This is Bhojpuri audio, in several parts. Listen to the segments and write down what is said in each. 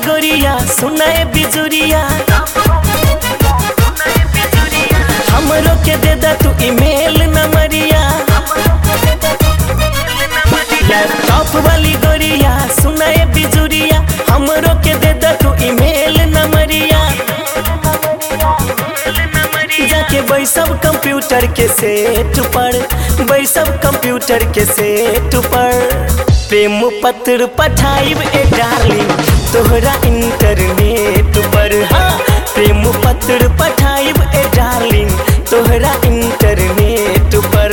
गोरिया सुनाए बिजुरिया हमरो के दे दा तू ईमेल नंबरिया लैपटॉप वाली गोरिया सुनाए बिजुरिया हमरो के दे दा तू ईमेल नंबरिया जाके बैसब कंप्यूटर के सेट पर बैसब कंप्यूटर के सेट पर प्रेम पत्र पठाइब ए डार्लिंग तोहरा इंटरनेट पर हाँ प्रेम पत्र पठाइब ए डार्लिंग तोहरा इंटरनेट पर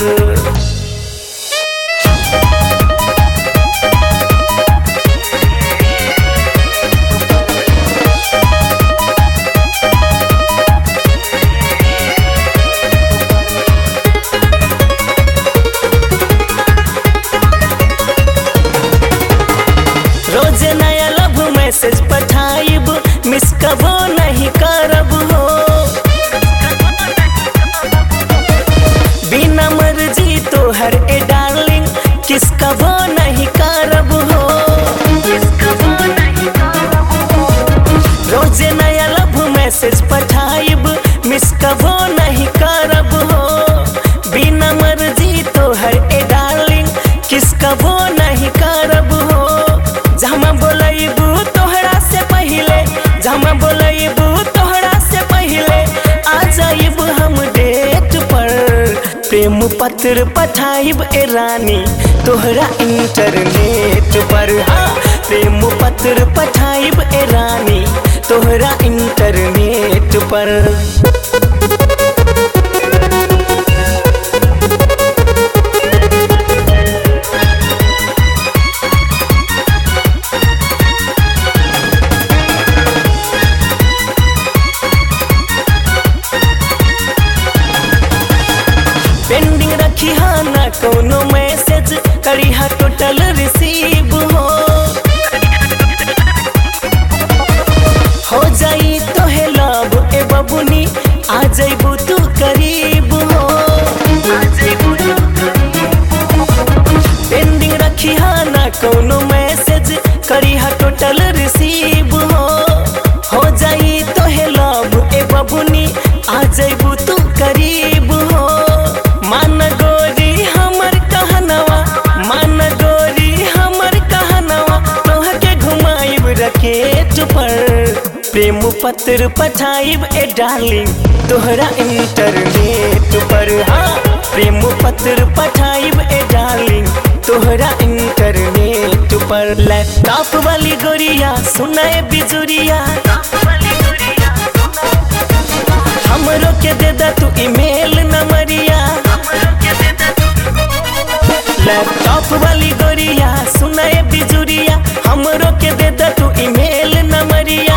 रोज नया लव मैसेज पठाइब मिस कबो नहीं करब हो बिना मर्जी तो हर ए डार्लिंग किस कबो नहीं करब हो रोज नया लव मैसेज पठाइब मिस कबो नहीं करब हो बिना मर्जी तो हर ए डार्लिंग किस कबो नहीं करब हो जमा बोलैबू तोहरा से पहिले जमा बोलैबू तोहरा से पहिले आ जाइब हम डेट पर प्रेम पत्र पठाइब ए रानी तोहरा इंटरनेट पर हाँ प्रेम पत्र पठाइब ए रानी तोहरा इंटरनेट पर पेंडिंग रखी हा ना कोनो मैसेज करी हा टोटल रिसीव हो हो जाई तो है लव ए बबुनी आ जाइबू तू करीब हो पेंडिंग रखी हा ना कोनो मैसेज करी हा टोटल रिसीव हो हो जाई तो है लव ए बबुनी आ जाइबू तू करीब हो मान गोरी हमर कहनवा मान गोरी हमर कहनवा तोह के घुमाइब रकेट पर प्रेम पत्र पठाइब ए डार्लिंग तोहरा इंटरनेट पर हाँ प्रेम पत्र पठाइब ए डार्लिंग तोहरा इंटरनेट पर लैपटॉप वाली गोरिया सुनाए बिजुरिया हमरो के दे दा तू ईमेल नंबरिया लैपटॉप वाली गोरिया सुनाए बिजुरिया हमरो के दे दा तू ईमेल नंबरिया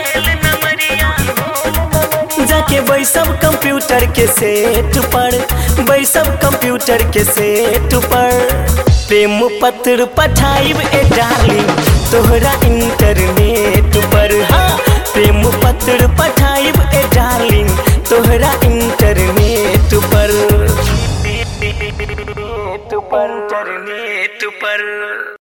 जाके बैसब कंप्यूटर के सेट पर बैसब कंप्यूटर के सेट पर प्रेम पत्र पठाइब ए डार्लिंग तोहरा इंटरनेट पर हाँ प्रेम पत्र पठाइब ए डार्लिंग तोहरा इंटरनेट पर इंटरनेट पर